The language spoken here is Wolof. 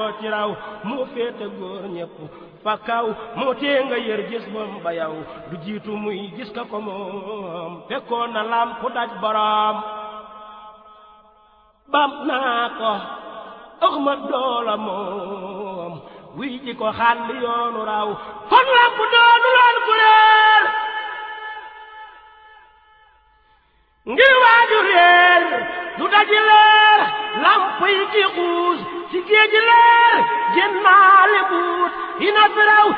moo ci raw moo féete góor ñépp fa kaw moo tee nga yër gis moom ba yow du jiitu muy gis ka ko moom fekkoon na lam ku daj boroom bam naa ko ëxma doola moom wuy ji ko xàll yoonu raw kon lamp doonu loon ku réer ngir waaju réer du daji leer lamp yi ci xuus ci géeji leer génnaale buut ina fi raw